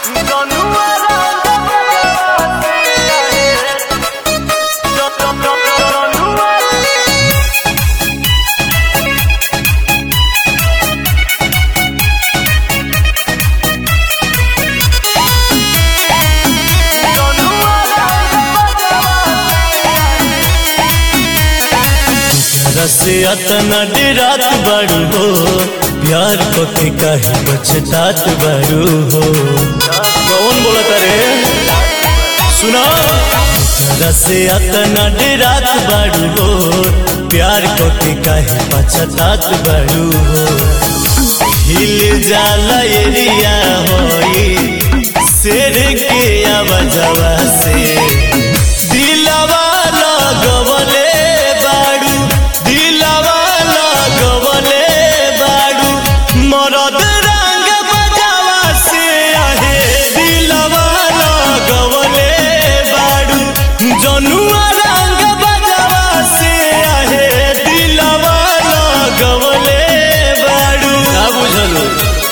से अतना डेरात बारू हो प्यार पके काहे बचतात बारू हो कौन बोलत रे सुना तरह से अतना डेरात बारू हो प्यार पके काहे बचतात बारू हो हिल जाला एरिया होई शेर के आवाजवा से दिलवा लगवले बाड़ू दिलवा लगवले बाड़ू मरद रंग बजावा से आहे दिलवा लगवले बाड़ू जनुआ रंग बजावा से आहे दिलवा लगवले बाड़ू का बुझलू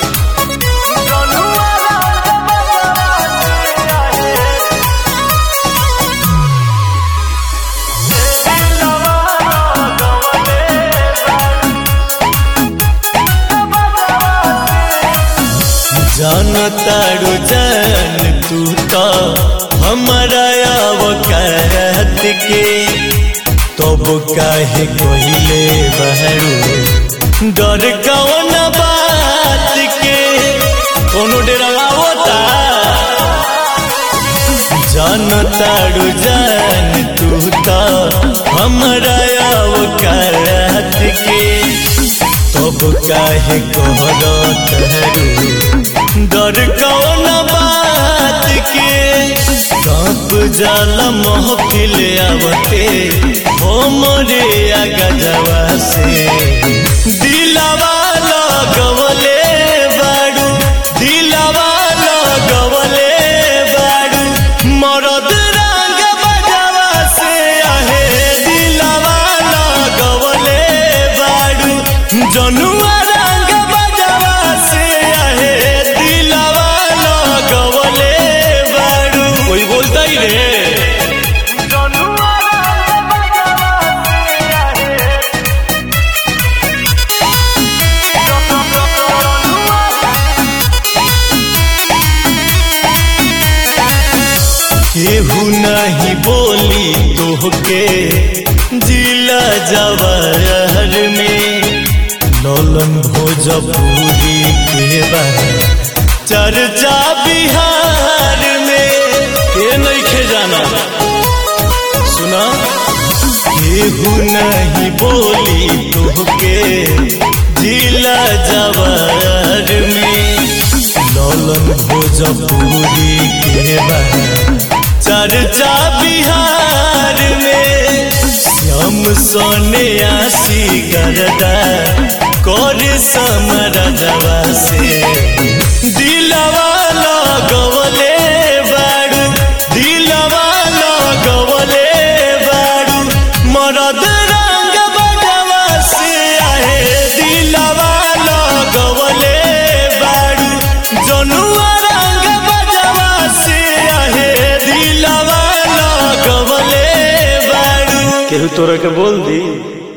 जान तारू जान तू तो हमारा अवकात के तब काहे कोइले बहरू डर कौन बात के कोनो डेरा होता जान तारू जान तू तो हमारा अवकात के तब काहे कोहरत हरू डर कौन बात के कांप जाला महफिल आवते हो मोरे गजवा से दिलवा लगवले बाड़ू दिलवा लगवले बाड़ू मरद रंग बजवा से आहे दिलवा लगवले बाड़ू जनुआ रंग बजवा से आहे दिलवा लगवले बाड़ू कोई बोलता ही रे केहू नहीं बोली तोहके जिला जवाहर में नौलन भोजपुरी के बा चर्चा बिहार में के नहीं खे जाना सुना केहू नहीं बोली तोहके जिला जवाहर में नौलन भोजपुरी के बा चर्चा बिहार में श्याम सोने आसी करदा कर समरदवा से दिलवा लगवले बाड़ू दिलवा लगवले बाड़ू मरद रंग बजवा से आहे दिलवा लगवले बाड़ू जनुआ रंग बजवा से आहे दिलवा लगवले बाड़ू केहू तोरा के बोल दी